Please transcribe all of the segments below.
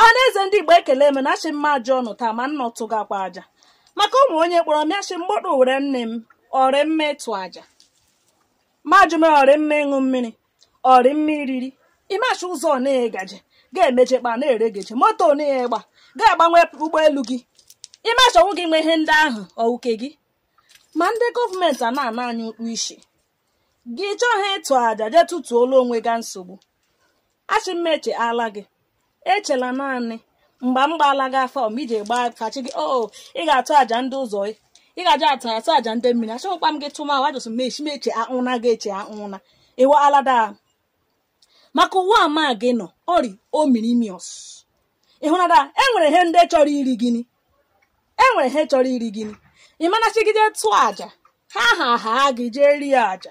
ọha eze ndị igbo ekele m na achị mma ajọ ọnụ taa ma nna tụgakwa aja maka ụmụ onye kpọrọ m achị mgbọdụ were nne m ọrị mma ịtụ aja majụ m ọrị mma ịṅụ mmiri ọrị mma iriri ịmachi ụzọ na-eghe gaje ga-emechekpa na-eregeje moto na-eghe gba ga-agbanwe ụgbọelu gị ịmachi ọnwụ gị nwe ihe ndị ahụ ọwuke gị ma ndị gọọmenti a na-ana anyị ụkpụ isi gị chọghị ịtụ aja jee tụtuola onwe ga nsogbu achị mma eche ala gị echela naanị mgbe m gbaala gị afọ ma iji gbaa fachi gị o ị ga-atụ àjà ndị ụzọ ị ga-aja atụ atụ àjà ndị mmiri achọghịkwa m gị tụma wajụsị mechi meche ahụna gị eche ahụna ịwa alada maka ụwa ama gị nọ ọrị omirimios ịhụnada enwere ihe ndị chọrọ iri gịnị enwere ihe chọrọ iri gịnị ị mana chigide tụọ àjà ha ha ha gị jee rie àjà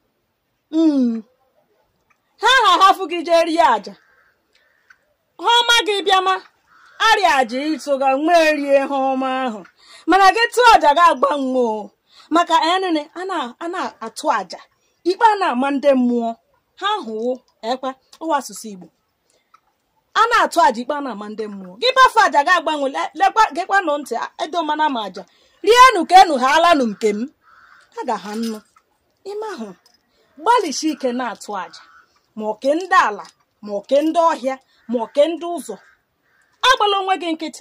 ha ha hafụ gị jee rie àjà ha ọma gị bịama arịa aja ịtụga nwee rie ha ọma ahụ mana gị tụọ aja ga agbanwe o maka enene a na-atụ aja ikpe a na-ama ndị mmụọ ha hụwo ekwe ụwa asụsụ igbo a na-atụ aja ikpe a na-ama ndị mmụọ gị bafe aja ga agbanwe lekwa gekwanụ ntị edomana ma aja rienu ka enu ha alanụ nke m ha ga ha nnu ime ahụ gbalịsi ike na-atụ aja ma oke ndị ala ma oke ndị ọhịa ma oke ndị ụzọ agbala onwe gị nkịtị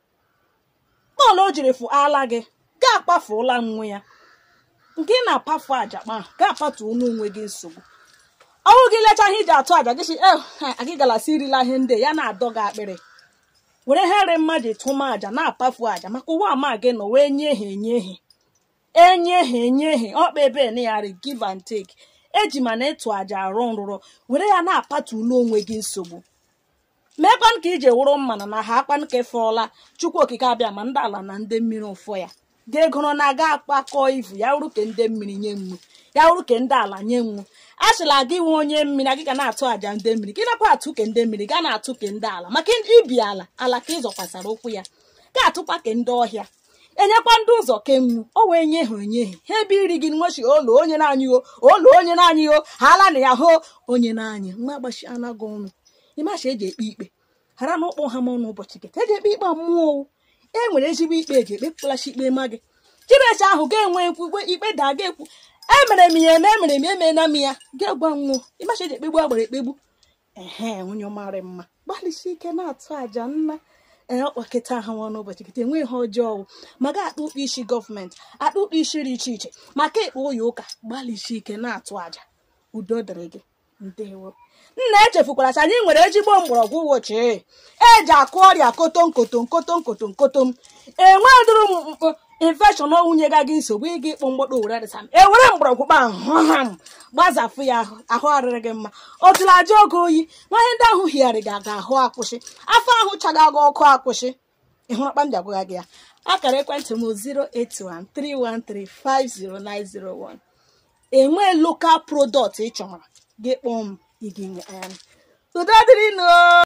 bọọlụ o jiri fụ ala gị ga-akpafuola nwe ya nke ị na-apafu aja kpa ga-apatu onwe gị nsogbu ọnwụ gị lechaghị iji atụ aja gị si agị galasi irila ihe ndị ya na-adọ gị akpịrị were here mmadụ tụma aja na-apafu aja maka ụwa ama gị nọ wee nye ha enye ha enye ha enye ha ọkpa ebe neyari give and take eji mana ịtụ aja arụ nrụrụ were ya na-apatulu onwe gị nsogbu meekwan ka ije wụrụ mmana na ha akpan ka efeọla chukwu okike abịa ma ndị ala na ndị mmiri ụfọ ya ga-egoro na aga akpakọ ivu ya wụrụ ke ndị mmiri nye nwu ya wụrụ ke ndị ala nye nwu a sịla gị nwe onye mmiri gị ga na-atụ àjà ndị mmiri gị nakwa atụ ke ndị mmiri ga na-atụ ke ndị ala maka ibi ala ala ka ịzọkwasara ụkwụ ya ga-atụkwa ke ndị ọhịa enyekwa ndị ụzọ kemgbu o wee nye ha onye ha ebe iri gị nwechi olu onye na-anyị o olu onye na-anyị o ha ala na ya hụ onye na-anyị nwa agbachi anaghị ọnụ ịmacha eji ekpe ikpe ghara na ụkpọ ha n'ọnụ ụbọchị gị eji ekpe ikpe mmụọ e nwere ezigbo ikpe eji ekpekpụlachi ikpe ma gị chineche ahụ ga-enwe ekwukwe ikpe daa ga ekwu emere m ya eme emere m emena m ya ga-egwa nwụọ ịmacha eji ekpegbu agbara ekpegbu ehe onye ọmarị mma gbalịsi ike na-atụ àjà nna ee ọkpakịta ahụ nwa n'ụbọchị kịta enwe ihe ọjọọ ma ga akpa ụkpa isi gọọmenti akpa ụkpa isi dị iche iche maka ịkpa ụya ụka gbalịsi ike na-atụ àjà udo dịrị gị ndewo nna echefukwara sị anyị nwere ezigbo mgbọrọgwụ ụbọchị eji akụ ọrịa kotom kotom kotom kotom kotom enwe dụrụ m infekshọn nwunye ga gị nsogbu ịga ịkpụ mgbọdọ were dịsa m ewere mgbọrọgwụ kpa ahụ gbazafụ ya ahụ arịrị gị mma otula aja oge oyi nwanyị ndị ahụ higharị gị aga ahụ akwụsị afọ ahụ chaga gị ọkụ akwụsị ịhụrụ kpa m ji agwaga gị ya akara ekwentị m 08131350901 enwe lokal prodọkt ị chọrọ gị kpọọ m igi udo dịrị nụ